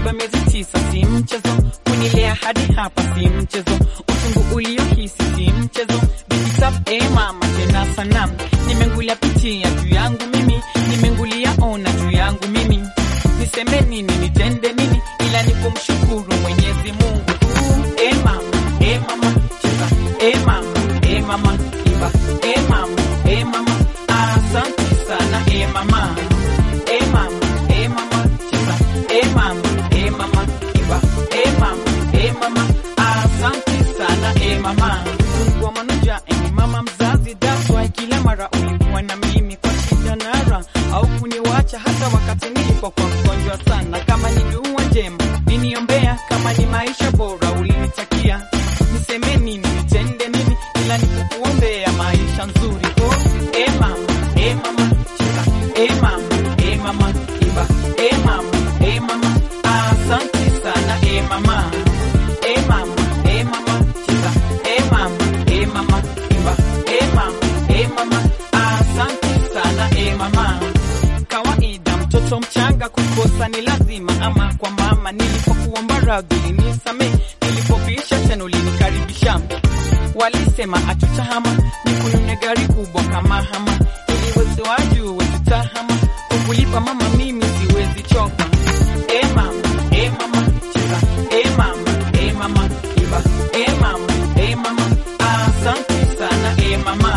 Mimba miezi tisa si mchezo, kunilea hadi hapa si mchezo, utungu uliohisi si mchezo. Bikitap e mama tena sana, nimengulia pitia juu yangu mimi, nimengulia ona juu yangu mimi, niseme nini nitende nini, ila ni kumshukuru Mwenyezi Mungu. E mama, e mama cheza, e mama, e mama imba, e mama, e mama asante sana, e mama, e mama, e mama cheza, e mama, e mama imba, e mama, e mama asante sana, e mama. Mungu wa manuja, eni mama mzazi, that's why kila mara ulikuwa na mimi kwa shida na raha, au kuniwacha hata wakati nilipokuwa mgonjwa sana. Kama ni dua njema niniombea, kama ni maisha bora ulinitakia, niseme nini nitende nini, ila nikukuombea maisha nzuri. Oh, e mama, e mama cheza, e mama, e mama imba, e mama, e mama asante sana, e mama, e mama, e mama cheza, e mama, e mama imba, e mama, e mama asante sana, e mama kawaida mtoto mchanga kukosa ni lazima, ama kwa mama nilipokuomba radhi ulinisame, nilipopisha tena ulinikaribisha. Walisema atutahama nikunune gari kubwa kama hama, ili wezi wajue tutahama, kukulipa mama mimi siwezi choka. E mama, e mama cheza, e mama, e mama imba, e mama, e mama asante sana, e mama